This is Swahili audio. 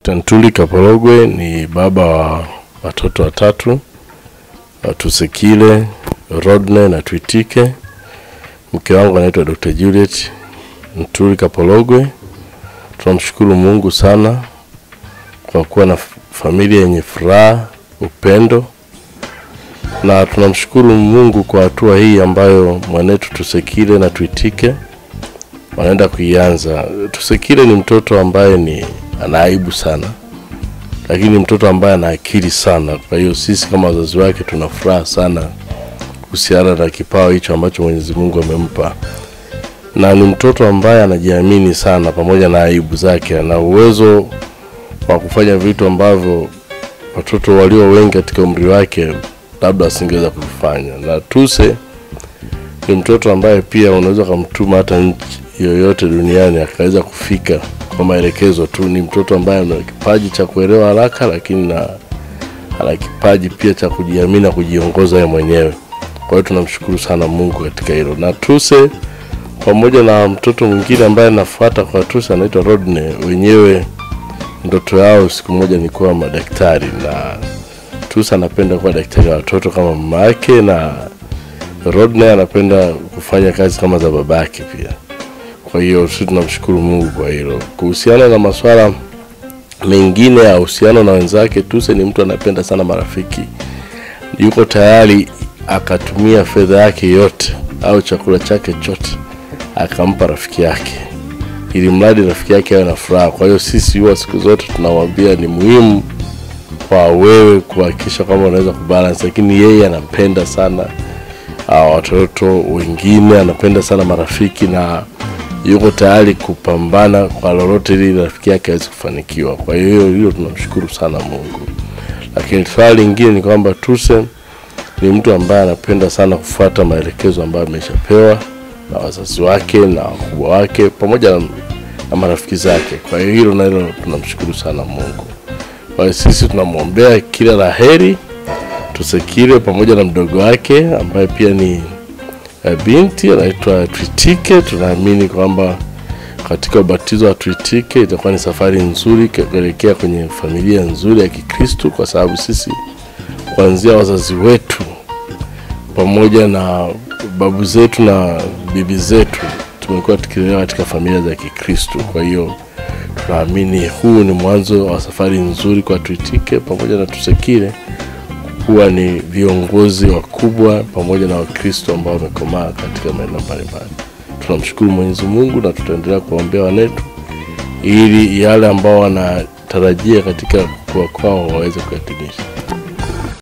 Dr. Ntuli Kapologwe ni baba wa watoto watatu Tusekile, Rodney na Twitike. Mke wangu anaitwa Dr. Juliet Ntuli Kapologwe. Tunamshukuru Mungu sana kwa kuwa na familia yenye furaha, upendo na tunamshukuru Mungu kwa hatua hii ambayo mwanetu Tusekile na Twitike wanaenda kuianza. Tusekile ni mtoto ambaye ni ana aibu sana, lakini ni mtoto ambaye ana akili sana. Kwa hiyo sisi kama wazazi wake tuna furaha sana kuhusiana na kipawa hicho ambacho Mwenyezi Mungu amempa, na ni mtoto ambaye anajiamini sana, pamoja na aibu zake, ana uwezo wa kufanya vitu ambavyo watoto walio wengi katika umri wake labda asingeweza kufanya. Na Tuse ni mtoto ambaye pia unaweza kumtuma hata nchi yoyote duniani akaweza kufika kwa maelekezo tu. Ni mtoto ambaye ana kipaji cha kuelewa haraka, lakini na ana kipaji pia cha kujiamini na kujiongoza yeye mwenyewe. Kwa hiyo tunamshukuru sana Mungu katika hilo. Na Tuse pamoja na mtoto mwingine ambaye anafuata kwa Tuse anaitwa Rodney, wenyewe ndoto yao siku moja ni kuwa madaktari, na Tuse anapenda kuwa daktari wa watoto kama mama yake, na Rodney anapenda kufanya kazi kama za babake pia. Kwa hiyo sisi tunamshukuru Mungu kwa hilo. Kuhusiana na masuala mengine ya uhusiano na wenzake, Tuse ni mtu anapenda sana marafiki, yuko tayari akatumia fedha yake yote au chakula chake chote akampa rafiki yake, ili mradi rafiki yake awe na furaha. Kwa hiyo sisi huwa siku zote tunamwambia ni muhimu kwa wewe kuhakikisha kwamba unaweza kubalance, lakini yeye anapenda sana uh, watoto wengine, anapenda sana marafiki na yuko tayari kupambana kwa lolote ili rafiki yake aweze kufanikiwa. Kwa hiyo hilo tunamshukuru sana Mungu. Lakini swali lingine ni kwamba Tuse ni mtu ambaye anapenda sana kufuata maelekezo ambayo ameshapewa na wazazi wake na wakubwa wake pamoja na, na marafiki zake. Kwa hiyo hilo nalo tunamshukuru sana Mungu. Kwa hiyo sisi tunamwombea kila la heri Tusekile pamoja na mdogo wake ambaye pia ni eh, binti anaitwa Twitike. Tunaamini kwamba katika ubatizo wa Twitike itakuwa ni safari nzuri kuelekea kwenye familia nzuri ya Kikristo, kwa sababu sisi kuanzia wazazi wetu pamoja na babu zetu na bibi zetu tumekuwa tukilelewa katika familia za Kikristo. Kwa hiyo tunaamini huu ni mwanzo wa safari nzuri kwa Twitike pamoja na Tusekile kuwa ni viongozi wakubwa pamoja na Wakristo ambao wamekomaa katika maeneo mbalimbali. Tunamshukuru Mwenyezi Mungu na tutaendelea kuwaombea wanetu ili yale ambao wanatarajia katika kukua kwao waweze kuyatimisha.